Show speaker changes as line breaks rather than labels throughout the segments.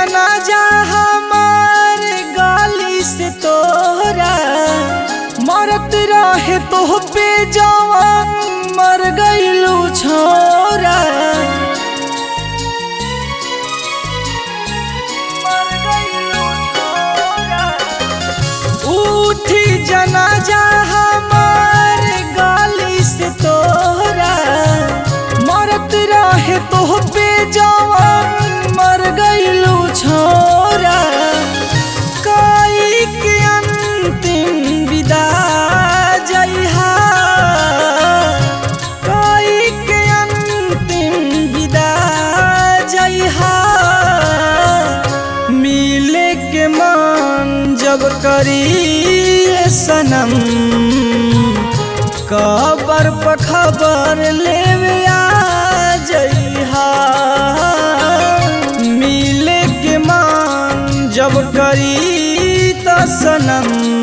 जनाजा हमार गाली से तोरा मरत रहे तो पे जवान मर गईलू छोरा मर गइलू छोरा। उठी जनाजा हमार गाली से तोरा मरत रहे तो पे जवान मर गईलू छोरा कई के अंतिम विदा जइहा कई के अंतिम विदा जइहा मिले के मन जब करी ये सनम कबर पर खबर लेवे आ जइहा मिले के मन जब करी त सनम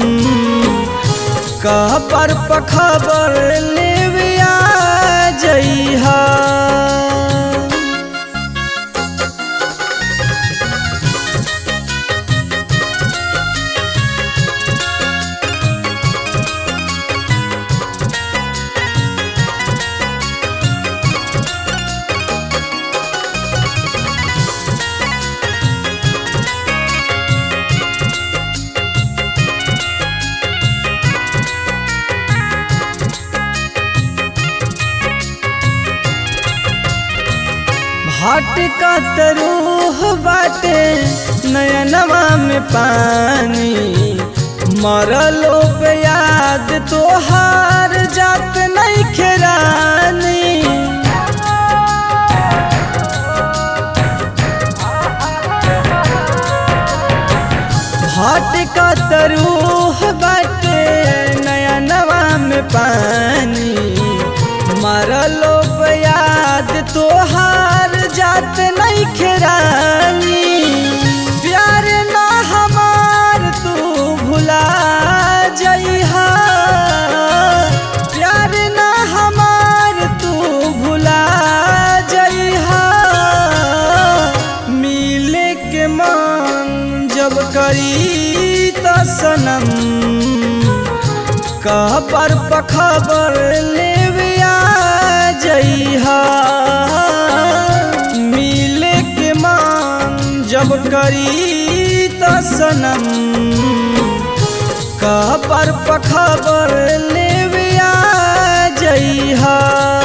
कबर पर खबर लेवे आ जइहा भटकत रूह बाटे नयनवा में पानी मरलो पे याद तोहार जात नहीं खेरानी भटकत रूह बाटे नयनवा में पानी मरलो पे याद तोहार जात नहीं खेरानी प्यार ना हमार तू भुला जइहा प्यार ना हमार तू भुला जइहा मिले के मन जब करी त सनम कबर पर खबर लेवे आ जइहा मिले के मान जब करी त सनम कबर पर खबर लेवे आ जइहा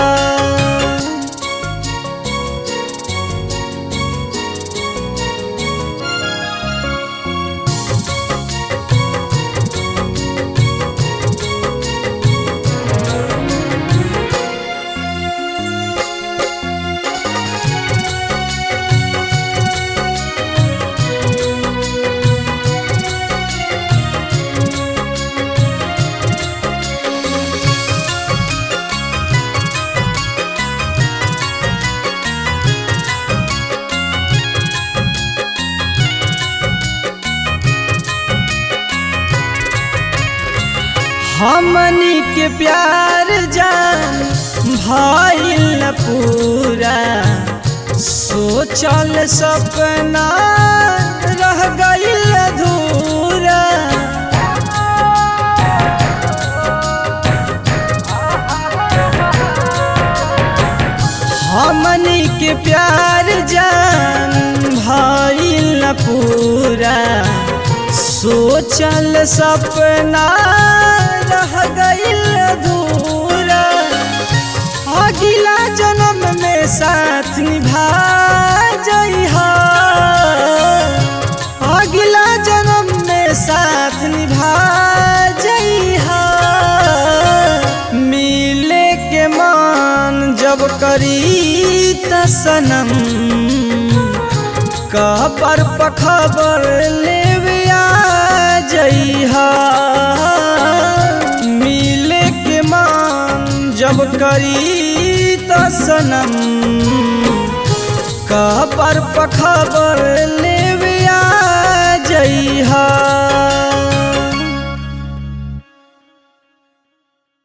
हमनी के प्यार जान भइल न पूरा सोचल सपना रह गइल अधूरा हमनी के प्यार जान भइल न पूरा सोचल सपना रह गइल अधूरा अगिला जन्म में साथ निभा जइहा अगिला जन्म में साथ निभा जइहा मिले के मान जब करी त सनम कबर पर खबर लेवे आ जइहा मिले के मान जब करी त सनम कबर पर खबर लेवे आ जइहा